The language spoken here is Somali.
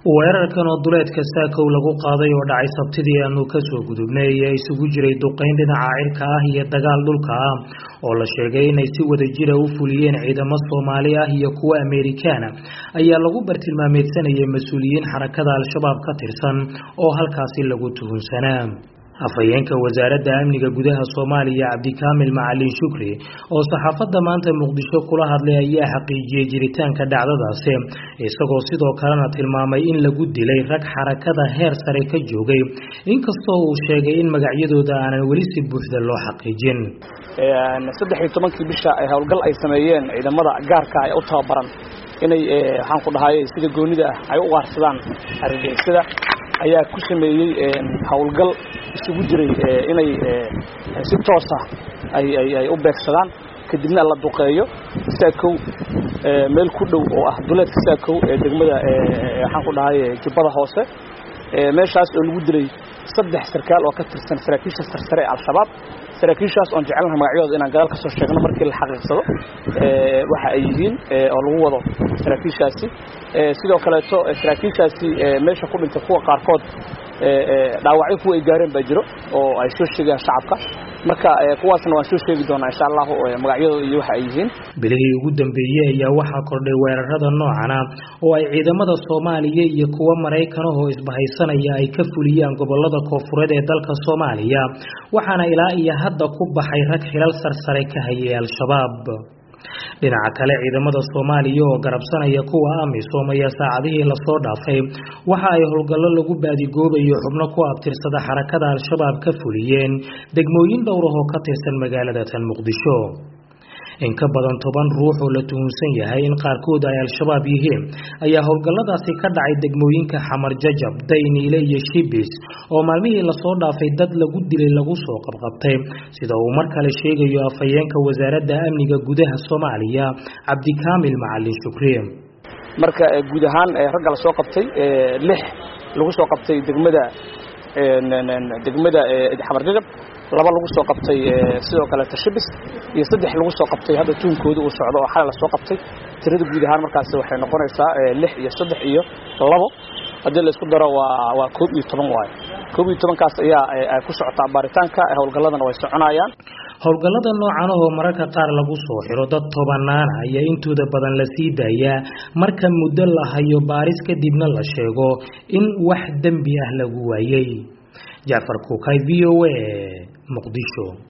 weerarkan oo duleedka saakow lagu qaaday oo dhacay sabtidii aanu kasoo gudubnay ayaa isugu jiray duqayn dhinaca cirka ah iyo dagaal dhulka ah oo la sheegay inay si wada jira u fuliyeen ciidamo soomaali ah iyo kuwo amerikaana ayaa lagu bartilmaameedsanayay mas-uuliyiin xarakada al-shabaab ka tirsan oo halkaasi lagu tuhunsanaa afhayeenka wasaaradda amniga gudaha soomaaliya cabdikaamil macalin shukri oo saxaafadda maanta muqdisho kula hadlay ayaa xaqiijiyey jiritaanka dhacdadaasi isagoo sidoo kalena tilmaamay in lagu dilay rag xarakada heer sare ka joogay inkastoo uu sheegay in magacyadooda aanan weli si buuxda loo xaqiijin saddex iyo tobankii bisha howlgal ay sameeyeen ciidamada gaarka ee u tababaran inay waxaan ku dhahay sida goonida ah ay u qaarsadaan argagixisada ayaa ku sameeyey howlgal isugu jiray inay si toosa ay u beegsadaan kadibna la duqeeyo saakow meel ku dhow oo ah duleedka saakow ee degmada waxaan ku dhahay jubbada hoose meeshaas oo lagu dilay saddex sarkaal oo ka tirsan saraakiisha sarsare ee al-shabaab saraakiishaas oon jecelnaha magacyadooda inaan gadaal ka soo sheegno markii la xaqiiqsado waxa ay yihiin oo lagu wado saraakiishaasi sidoo kaleeto saraakiishaasi meesha ku dhintay kuwa qaarkood dhaawacyo kuwa ay gaareen baa jiro oo ay soo sheegayaan shacabka marka kuwaasna waan soo sheegi doonaa insha allahu magacyadooda iyo waxa ay yihiin bilihii ugu dambeeyey ayaa waxaa kordhay weerarada noocana oo ay ciidamada soomaaliya iyo kuwa maraykanahoo isbahaysanaya ay ka fuliyaan gobolada koofureed ee dalka soomaaliya waxaana ilaa iyo hadda ku baxay rag xilal sarsare ka hayay al-shabaab dhinaca kale ciidamada soomaaliya oo garabsanaya kuwa amisom ayaa saacadihii lasoo dhaafay waxa ay howlgallo lagu baadigoobayo xubno ku abtirsada xarakada al-shabaab ka fuliyeen degmooyin dhowrahoo ka tirsan magaalada tan muqdisho in ka badan toban ruux oo la tuhunsan yahay in qaarkood ay al-shabaab yihiin ayaa howlgalladaasi ka dhacay degmooyinka xamar jajab dayniile iyo shibis oo maalmihii lasoo dhaafay dad lagu dilay lagu soo qabqabtay sida uu mar kale sheegayo afhayeenka wasaaradda amniga gudaha soomaaliya cabdikaamil macalin shukri marka guud ahaan ragga lasoo qabtay lix lagu soo qabtay degmada degmada xamar jajab laba lagu soo qabtay sidoo kaleeta shibis iyo saddex lagu soo qabtay hadda tuunkooda uu socdo oo xalay la soo qabtay tirada guud ahaan markaas waxay noqonaysaa lix iyo saddex iyo labo haddii la isku daro waa waa koob iyo toban waayo koob iyo tobankaas ayaa ku socotaa baaritaanka howlgalladana way soconayaan howlgallada noocan oo mararka qaar lagu soo xiro dad tobanaana ayaa intooda badan la sii daayaa marka muddo la hayo baaris kadibna la sheego in wax dembi ah lagu waayey jacfar kuukay v o a muqdisho